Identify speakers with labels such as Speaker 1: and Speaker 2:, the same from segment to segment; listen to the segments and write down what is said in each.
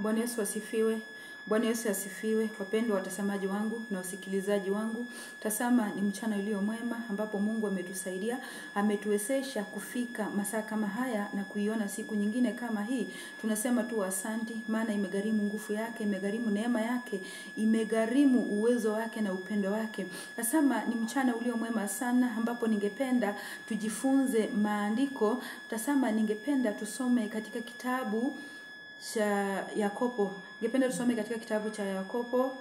Speaker 1: Bwana Yesu asifiwe. Bwana Yesu asifiwe. Wapendwa watazamaji wangu na wasikilizaji wangu, tasama ni mchana ulio mwema ambapo Mungu ametusaidia, ametuwezesha kufika masaa kama haya na kuiona siku nyingine kama hii. Tunasema tu asanti, maana imegharimu nguvu yake, imegharimu neema yake, imegharimu uwezo wake na upendo wake. Tasama ni mchana ulio mwema sana ambapo ningependa tujifunze maandiko. Tasama ningependa tusome katika kitabu cha Yakobo. Ningependa tusome katika kitabu cha Yakobo,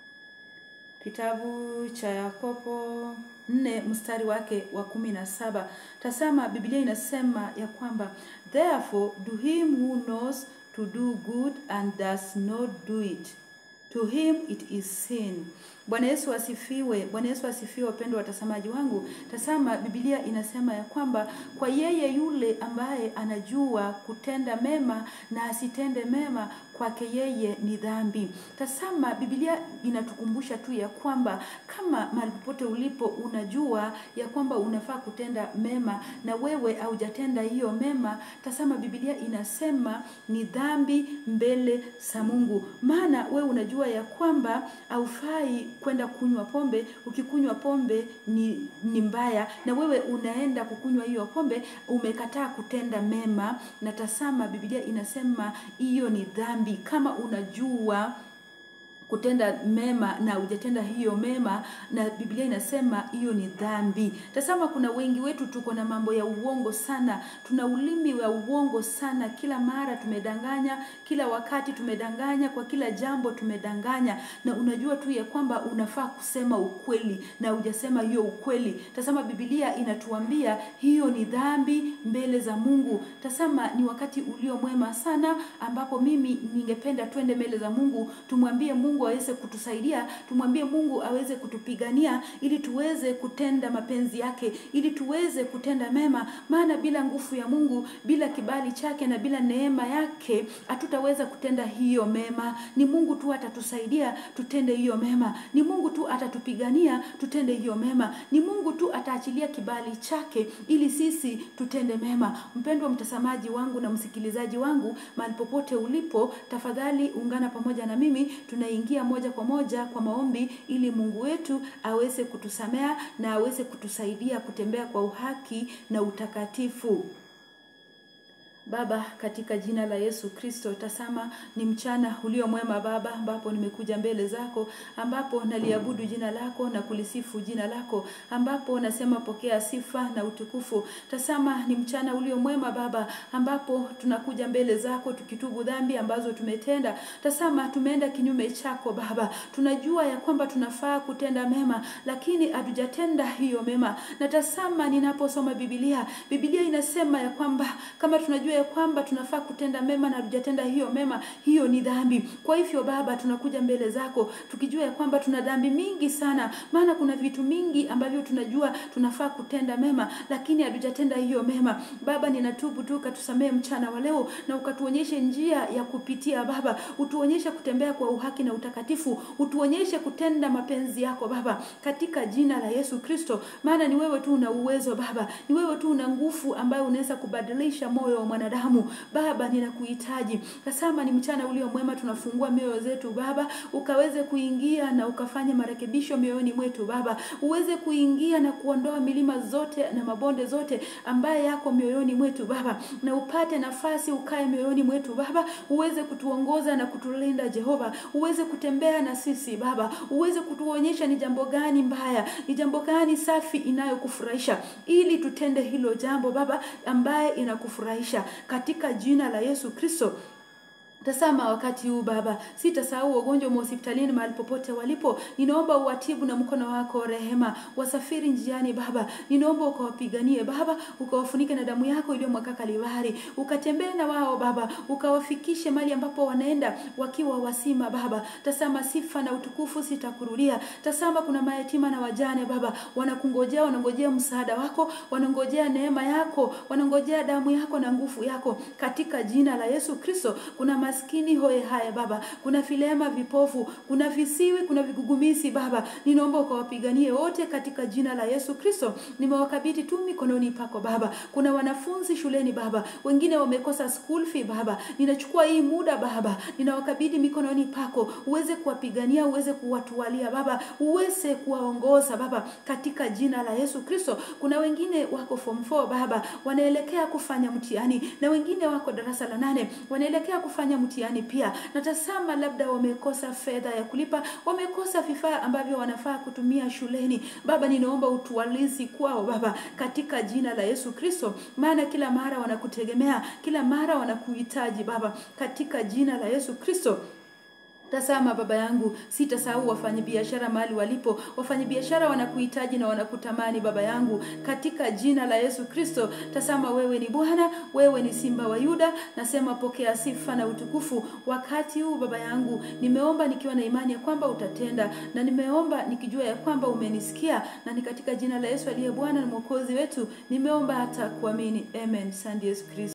Speaker 1: kitabu cha Yakobo nne mstari wake wa kumi na saba. Tasama Biblia inasema ya kwamba therefore do him who knows to do good and does not do it to him it is sin. Bwana Yesu asifiwe. Bwana Yesu asifiwe, wapendwa watazamaji wangu. Tasama Biblia inasema ya kwamba kwa yeye yule ambaye anajua kutenda mema na asitende mema, kwake yeye ni dhambi. Tasama Biblia inatukumbusha tu ya kwamba kama mahali popote ulipo unajua ya kwamba unafaa kutenda mema na wewe haujatenda hiyo mema, tasama Biblia inasema ni dhambi mbele za Mungu. Maana wewe unajua ya kwamba haufai kwenda kunywa pombe. Ukikunywa pombe ni, ni mbaya, na wewe unaenda kukunywa hiyo pombe, umekataa kutenda mema, na tasama Biblia inasema hiyo ni dhambi. Kama unajua kutenda mema na hujatenda hiyo mema, na Biblia inasema hiyo ni dhambi. Tazama, kuna wengi wetu tuko na mambo ya uongo sana, tuna ulimi wa uongo sana, kila mara tumedanganya, kila wakati tumedanganya, kwa kila jambo tumedanganya, na unajua tu ya kwamba unafaa kusema ukweli na hujasema hiyo ukweli. Tazama, Biblia inatuambia hiyo ni dhambi mbele za Mungu. Tazama, ni wakati ulio mwema sana ambapo mimi ningependa twende mbele za Mungu, tumwambie Mungu Mungu aweze kutusaidia, tumwambie Mungu aweze kutupigania ili tuweze kutenda mapenzi yake, ili tuweze kutenda mema, maana bila nguvu ya Mungu, bila kibali chake na bila neema yake hatutaweza kutenda hiyo mema. Ni Mungu tu atatusaidia tutende hiyo mema, ni Mungu tu atatupigania tutende hiyo mema, ni Mungu tu ataachilia kibali chake ili sisi tutende mema. Mpendwa mtazamaji wangu na msikilizaji wangu, mahali popote ulipo, tafadhali ungana pamoja na mimi tunaingia ingia moja kwa moja kwa maombi ili Mungu wetu aweze kutusamea na aweze kutusaidia kutembea kwa uhaki na utakatifu. Baba, katika jina la Yesu Kristo, tasama ni mchana ulio mwema Baba, ambapo nimekuja mbele zako, ambapo naliabudu jina lako na kulisifu jina lako, ambapo nasema pokea sifa na utukufu. Tasama ni mchana ulio mwema Baba, ambapo tunakuja mbele zako tukitubu dhambi ambazo tumetenda. Tasama tumeenda kinyume chako Baba, tunajua ya kwamba tunafaa kutenda mema, lakini hatujatenda hiyo mema. Na tasama ninaposoma Biblia, Biblia inasema ya kwamba kama tunajua ya kwamba tunafaa kutenda mema na hatujatenda hiyo mema, hiyo ni dhambi. Kwa hivyo Baba, tunakuja mbele zako tukijua ya kwamba tuna dhambi mingi sana, maana kuna vitu mingi ambavyo tunajua tunafaa kutenda mema, lakini hatujatenda hiyo mema. Baba, ninatubu tu, ukatusamee mchana wa leo na ukatuonyeshe njia ya kupitia Baba, utuonyeshe kutembea kwa uhaki na utakatifu, utuonyeshe kutenda mapenzi yako Baba, katika jina la Yesu Kristo, maana ni wewe tu una uwezo Baba, ni wewe tu una nguvu ambayo unaweza kubadilisha moyo wa mwanadamu mwanadamu. Baba, ninakuhitaji. Tazama ni mchana ulio mwema, tunafungua mioyo zetu Baba, ukaweze kuingia na ukafanya marekebisho mioyoni mwetu Baba, uweze kuingia na kuondoa milima zote na mabonde zote ambaye yako mioyoni mwetu Baba, na upate nafasi ukae mioyoni mwetu Baba, uweze kutuongoza na kutulinda Jehova, uweze kutembea na sisi Baba, uweze kutuonyesha ni jambo gani mbaya, ni jambo gani safi inayokufurahisha, ili tutende hilo jambo Baba ambaye inakufurahisha katika jina la Yesu Kristo. Tazama wakati huu Baba, sitasahau wagonjwa hospitalini mahali popote walipo. Ninaomba uwatibu na mkono wako rehema, wasafiri njiani Baba, ninaomba ukawapiganie Baba, ukawafunike na damu yako iliyomwaka Kalvari, ukatembee na wao Baba, ukawafikishe mahali ambapo wanaenda wakiwa wasima Baba. Tazama sifa na utukufu sitakurudia. Tazama kuna mayatima na wajane Baba, wanakungojea, wanangojea msaada wako, wanangojea neema yako, wanangojea damu yako na nguvu yako, katika jina la Yesu Kristo. Kuna maskini hoye haya Baba, kuna vilema, vipofu, kuna visiwi, kuna vigugumisi Baba, ninaomba ukawapiganie wote katika jina la Yesu Kristo. Nimewakabidhi tu mikononi pako Baba. Kuna wanafunzi shuleni Baba, wengine wamekosa school fee Baba, ninachukua hii muda Baba, ninawakabidhi mikononi pako, uweze kuwapigania, uweze kuwatualia Baba, uweze kuwaongoza Baba, katika jina la Yesu Kristo. Kuna wengine wako form 4 Baba, wanaelekea kufanya mtihani, na wengine wako darasa la nane wanaelekea kufanya mtihani pia. Natazama labda wamekosa fedha ya kulipa, wamekosa vifaa ambavyo wanafaa kutumia shuleni. Baba, ninaomba utualizi kwao Baba, katika jina la Yesu Kristo, maana kila mara wanakutegemea, kila mara wanakuhitaji Baba, katika jina la Yesu Kristo. Tazama Baba yangu, sitasahau wafanyabiashara mahali walipo. Wafanyabiashara wanakuhitaji na wanakutamani Baba yangu, katika jina la Yesu Kristo. Tazama wewe ni Bwana, wewe ni Simba wa Yuda. Nasema pokea sifa na utukufu wakati huu Baba yangu. Nimeomba nikiwa na imani ya kwamba utatenda, na nimeomba nikijua ya kwamba umenisikia, na ni katika jina la Yesu aliye Bwana na Mwokozi wetu nimeomba hata kuamini. Amen. Asante Yesu Kristo.